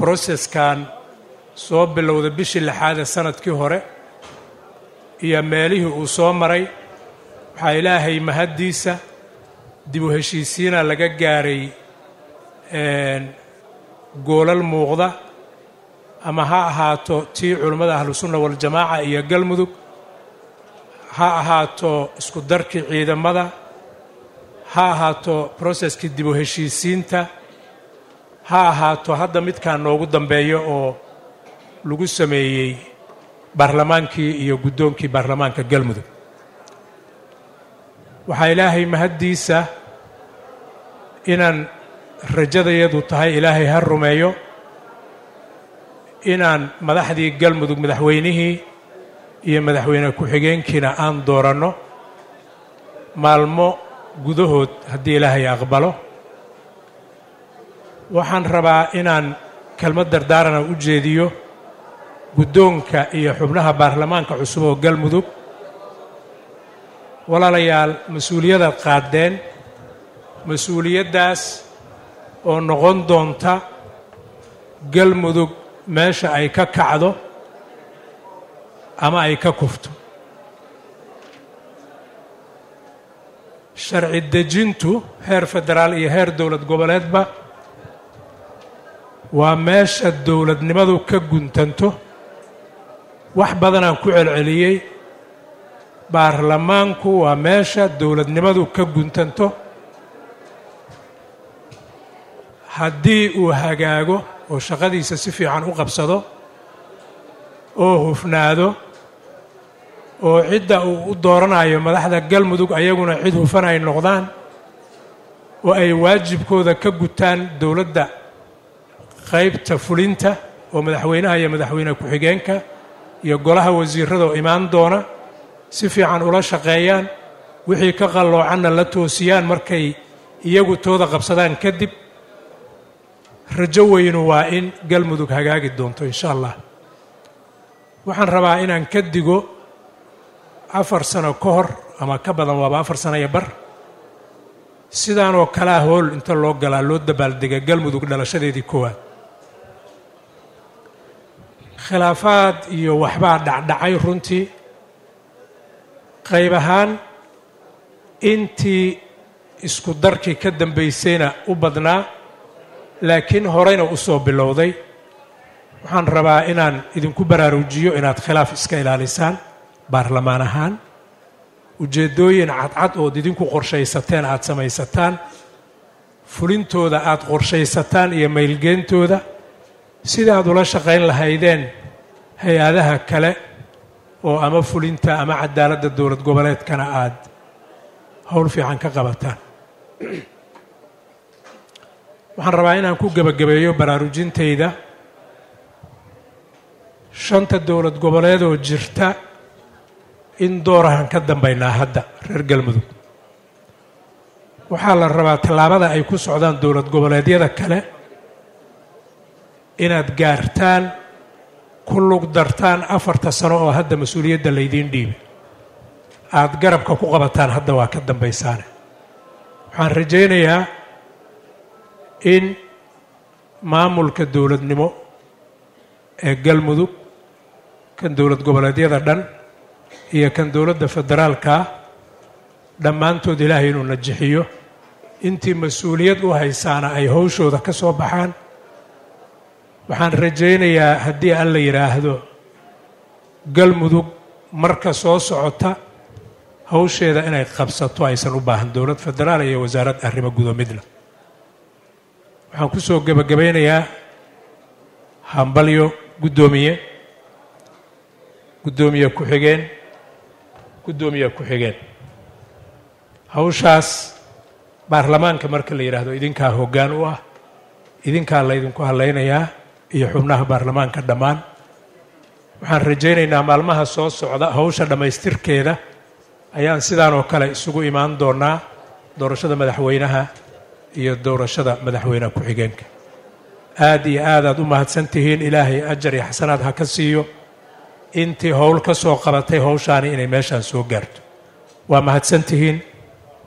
broseskan soo bilowda bishii lixaad ee sanadkii hore iyo meelihii uu soo maray waxaa ilaahay mahaddiisa dib u heshiisiina laga gaaray goolal muuqda ama ha ahaato tii culummada ahlusunna waljamaaca iyo galmudug ha ahaato isku darkii ciidamada ha ahaato broseskii dib u heshiisiinta ha ahaato hadda midkaa noogu dambeeya oo lagu sameeyey baarlamaankii iyo guddoonkii baarlamaanka galmudug waxaa ilaahay mahaddiisa inaan rajadayadu tahay ilaahay ha rumeeyo inaan madaxdii galmudug madaxweynihii iyo madaxweyne ku-xigeenkiina aan dooranno maalmo gudahood haddii ilaahay aqbalo waxaan rabaa inaan kelmad dardaarana u jeediyo guddoonka iyo xubnaha baarlamaanka cusub oo galmudug walaalayaal mas-uuliyadaad qaadeen mas-uuliyaddaas oo noqon doonta galmudug meesha ay ka kacdo ama ay ka kufto sharci dejintu heer federaal iyo heer dowlad goboleedba waa meesha dowladnimadu ka guntanto wax badanaan ku celceliyey baarlamaanku waa meesha dowladnimadu ka guntanto haddii uu hagaago oo shaqadiisa si fiican u qabsado oo hufnaado oo cidda uu u dooranayo madaxda galmudug ayaguna cid hufan ay noqdaan oo ay waajibkooda ka gutaan dowladda qaybta fulinta oo madaxweynaha iyo madaxweyne ku-xigeenka iyo golaha wasiirada oo imaan doona si fiican ula shaqeeyaan wixii ka qalloocanna la toosiyaan markay iyagu tooda qabsadaan kadib rajo weynu waa in galmudug hagaagi doonto insha allah waxaan rabaa inaan ka digo afar sano ka hor ama ka badan waaba afar sano iyo bar sidaanoo kalea hool inta loo galaa loo dabaaldega galmudug dhalashadeedii koowaad khilaafaad iyo waxbaa dhacdhacay runtii qayb ahaan intii isku darkii ka dambaysayna u badnaa laakiin horeyna u soo bilowday waxaan rabaa inaan idinku baraarujiyo inaad khilaaf iska ilaalisaan baarlamaan ahaan ujeeddooyin cadcad ood idinku qorshaysateen aada samaysataan fulintooda aada qorshaysataan iyo maylgeentooda sida aad ula shaqayn lahaydeen hay-adaha kale oo ama fulinta ama cadaaladda dowlad goboleedkana aada howl fiican ka qabataan waxaan rabaa inaan ku gebagabeeyo baraarujintayda shanta dowlad goboleed oo jirta in doorahan ka dambaynaa hadda reer galmudug waxaa la rabaa tallaabada ay ku socdaan dowlad goboleedyada kale inaad gaartaan ku lug dartaan afarta sano oo hadda mas-uuliyadda laydiin dhiibay aada garabka ku qabataan hadda waa ka dambaysaane waxaan rajaynayaa in maamulka dowladnimo ee galmudug kan dowlad goboleedyada dhan iyo kan dowladda federaalkaa dhammaantood ilaahay inuu najixiyo intii mas-uuliyad u haysaana ay howshooda ka soo baxaan waxaan rajaynayaa haddii alla yidhaahdo galmudug marka soo socota hawsheeda inay qabsato aysan u baahan dowlad federaal iyo wasaarad arrimo gudo midna waxaan ku soo gebagabaynayaa hambalyo guddoomiye guddoomiye ku-xigeen guddoomiye ku-xigeen hawshaas baarlamaanka marka la yidhaahdo idinkaa hoggaan u ah idinkaa laydinku hadlaynayaa iyo xubnaha baarlamaanka dhammaan waxaan rajaynaynaa maalmaha soo socda hawsha dhammaystirkeeda ayaan sidaan oo kale isugu imaan doonaa doorashada madaxweynaha iyo doorashada madaxweyne ku-xigeenka aad iyo aadaad u mahadsan tihiin ilaahay ajar iyo xasanaad ha ka siiyo intii howl ka soo qabatay howshaani inay meeshaan soo gaarto waa mahadsan tihiin